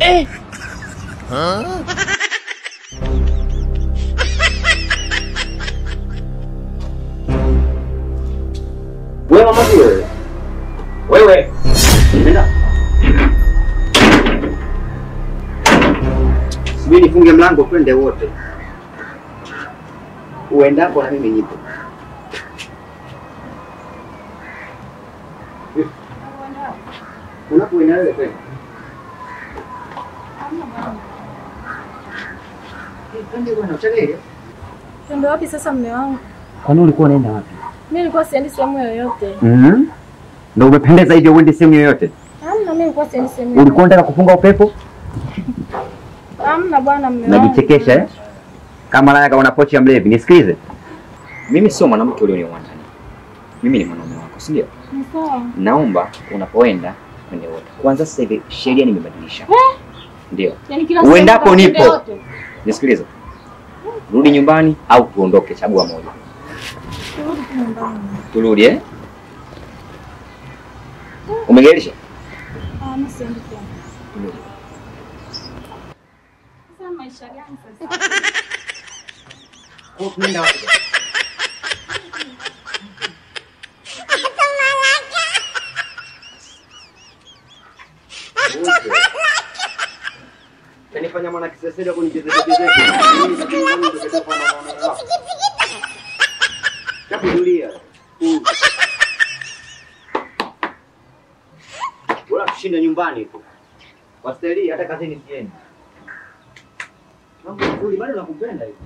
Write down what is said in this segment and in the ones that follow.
Eh. Wewe mama wewe. Wewe. Nenda. Subiri nifunge mlango twende wote. Uendapo na mimi nipo. Unapoenda wewe kwenda. Eh, Twende bwana, uchelewe. Twende wapi sasa mme wangu? Kwani ulikuwa unaenda wapi? Mimi nilikuwa siendi sehemu yoyote. Mhm. Ndio umependeza hivyo uende sehemu yoyote. Hamna, mimi nilikuwa siendi sehemu yoyote. Ulikuwa unataka kupunga upepo? Hamna bwana mme wangu. Najichekesha eh? Kama laya kama una pochi ya mlevi. Nisikilize. Mimi sio mwanamke ulionioa ndani. Mimi ni mwanaume wako, si ndio? Ni sawa. Naomba unapoenda twende wote. Kwanza sasa hivi sheria nimebadilisha. Ndio. Yaani kila Uendapo sehemu twende nipo. wote. Nisikilize. Rudi nyumbani au tuondoke, chagua moja. Turudi tu nyumbani. Turudi eh? Umegairisha? Ah, mimi siendi tena. Sasa maisha gani sasa? Tunaenda wapi? Kanifanya mwana kisesede kunichezea chezea. Chakudulia. Bora kushinda nyumbani tu. Wastahili hata kazini siendi. Mambo mazuri bado nakupenda hivi.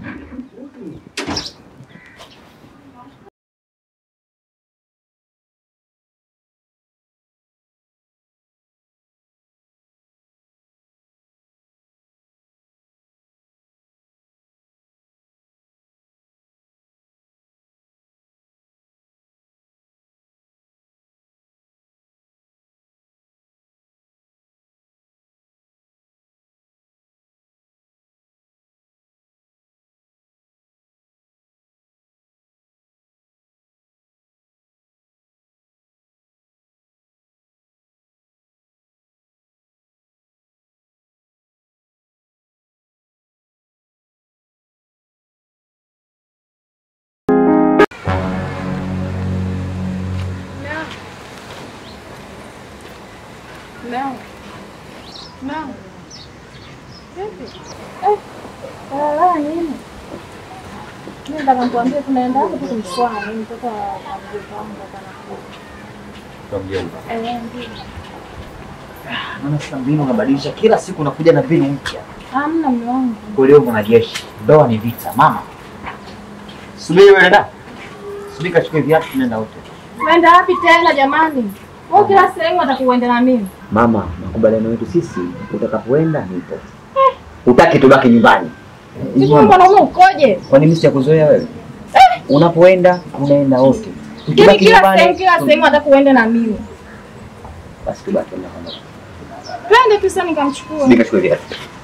Mme wangu. Mme wangu. Vipi? Eh. Wala nini? Mimi nataka nikwambie tunaenda hapo tu kumswali mtoto wa wa mjomba wangu hapa anakuja. Kwa mjomba. Eh, ndio. Maana sasa mbinu unabadilisha kila siku unakuja na mbinu mpya. Hamna mme wangu. Kulio mwanajeshi. Ndoa ni vita, mama. Subiri wewe dada. Subiri kachukue viatu tunaenda wote. Uenda wapi tena jamani? Wewe kila sehemu atakuenda na mimi. Mama, makubaliano yetu sisi utakapoenda nipo. Utaki tubaki nyumbani. Sisi mwanaume ukoje? Kwani mimi sijakuzoea wewe? Unapoenda unaenda wote. Yaani Tukibaki kila nyumbani sehemu kila sehemu atakuenda na mimi. basi tubaki na kama. Twende tu sasa nikamchukua. Subiri kachukue viatu.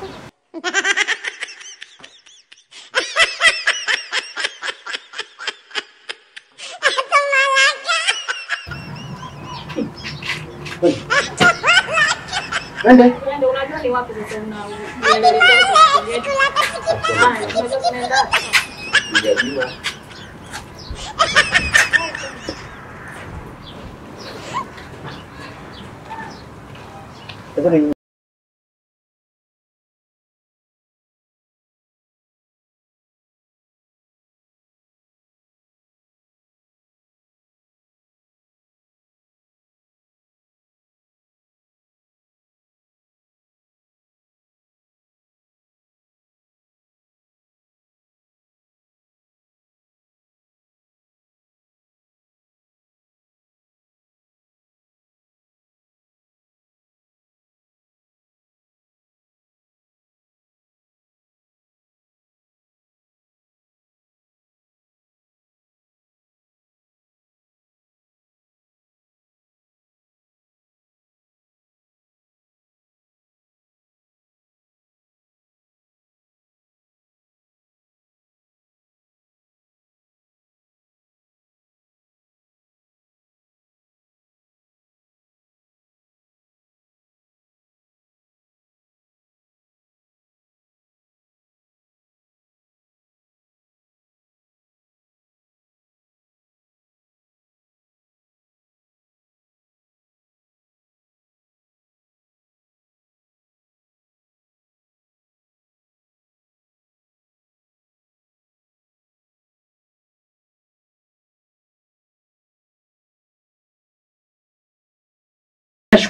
Twende. Twende, unajua ni wapi sasa una unaelekea kwa yetu. Haya, unajua tunaenda. Sijajua. Sasa ni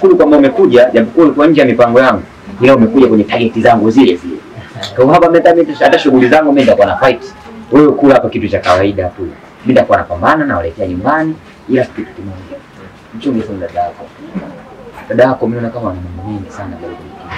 nashukuru kwamba umekuja, japokuwa ulikuwa nje ya mipango yangu, ila umekuja kwenye target zangu zile zile. Kwa hapa mimi mimi hata shughuli zangu mimi nitakuwa na fight. Wewe kula hapa kitu cha kawaida tu. Mimi nitakuwa napambana na waletea nyumbani, ila kitu kimoja. Mchunge sana dada yako. Dada yako mimi naona kama ana mambo mengi sana bado.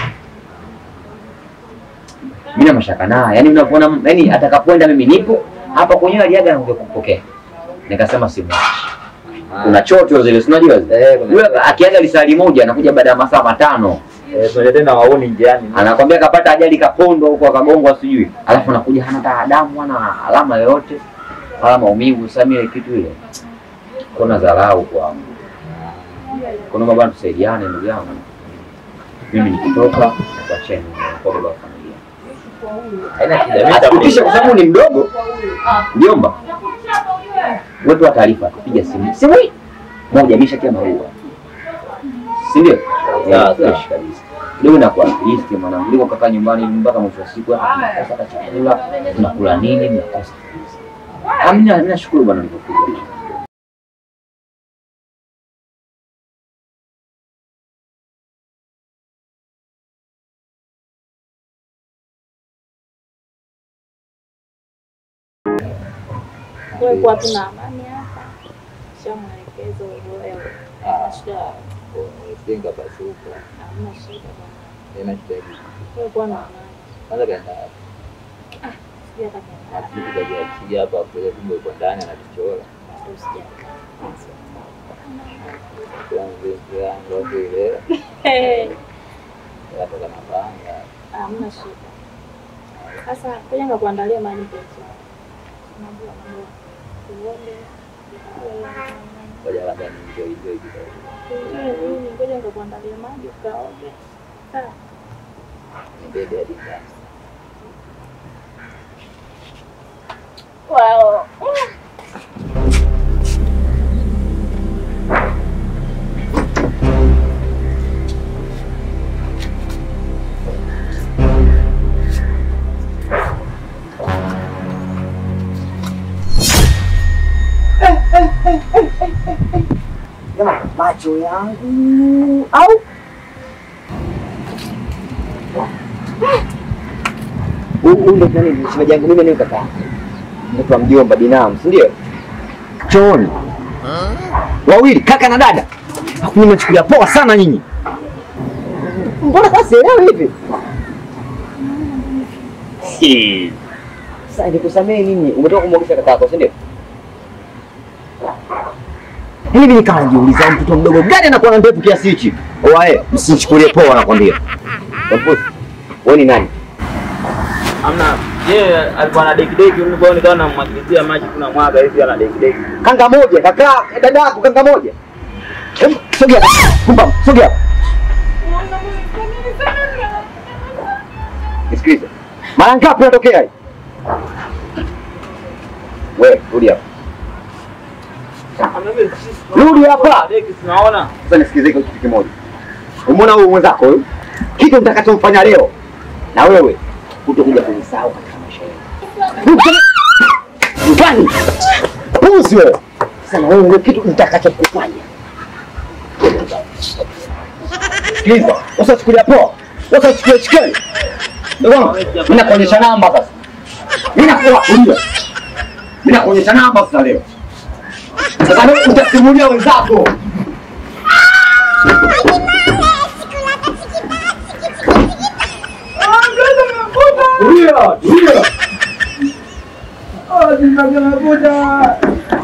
Mimi na mashaka naye. Yaani unapoona yaani atakapoenda mimi nipo hapa kwenyewe aliaga na kuja kupokea. Nikasema simwachi. Kuna chocho zile si unajua zile. Eh, kuna- Yule akiaga lisali moja anakuja baada ya masaa matano. Eh, tunaenda tena waoni njiani. Anakwambia kapata ajali kapondwa huko akagongwa sijui. Alafu anakuja hana hata damu hana alama yoyote. Wala maumivu sasa mimi ile kitu ile. Kuna dharau kwangu. Kuna baba tusaidiane ndugu yangu. Mimi nikitoka kuacheni kwa baba wa familia. Haina shida. Mimi Athibitishe nitakuja. kwa sababu ni mdogo. Mjomba. Wewe wa taarifa kupiga simu. Simu hii moja imeshatia maua. Si ndio? Sawa, Yeah, sawa. fresh kabisa. Leo inakuwa list mwanangu. Liko kaka nyumbani mpaka mwisho wa siku hapa tunakosa hata chakula, tunakula nini mnakosa kabisa. Ah, mimi na- mimi nashukuru bwana nilipokuja. Wewe kuwa tu na amani hapa. Sio mwelekezo wewe. Ah. Shida, Umesinga basi huko. hamna shida bwana. Haina shida hivi. Wewe kuwa na amani. Kwanza kaenda wapi? Sija hata kiasi. Alafu tukajiachia hapa kwa kumbe uko ndani anatuchora. Usija. Tuanze yangu hapo ile. Eh, Hata kama panga. hamna shida. Sasa ngoja ngakuandalia maji mpenzi wangu. Unajua mambo. Uombe. Ngoja labda ni enjoy enjoy kidogo. Unajua nini? Ngoja ngakuandalia maji ukaoge. Sawa. Nibebe hadi ndani. Wow. Jamani, macho yangu au huyu ndo nani shemeji yangu mimi ni kaka mtoto wa mjomba binamu si ndio chooni wawili kaka na dada Alafu mimi nachukulia poa sana nyinyi mbona kama sielewi hivi Si. sasa nikusamee nini umetoka kumwogesha kaka yako si ndio hivi nikawa najiuliza mtoto mdogo gani anakuwa na ndevu kiasi hichi wae msichukulie poa nakwambia Wampusi, wewe ni nani Amna. Yeye alikuwa na deki deki mimi kwa nikawa namwagilizia maji kuna mwaga hivi ana deki deki. kanga moja kaka dada yako kanga moja Hem, sogea kumba sogea nisikilize mara ngapi unatokea hii wewe rudi hapa Rudi hapa. Deki tunaona. sasa nisikilize kitu kimoja umeona huyu mwenzako huyu kitu nitakachomfanya leo na wewe utakuja kunisahau katika maisha yako Mfani puzi wewe sasa na wewe ndio kitu nitakachokufanya sikiliza usichukulia poa usichukulia chikeni ndio wangu mimi nakuonyesha namba sasa mimi nakuwa kulia mimi nakuonyesha namba sasa leo sasa leo utasimulia wenzako Tulia, tulia. Ah, zinakuja.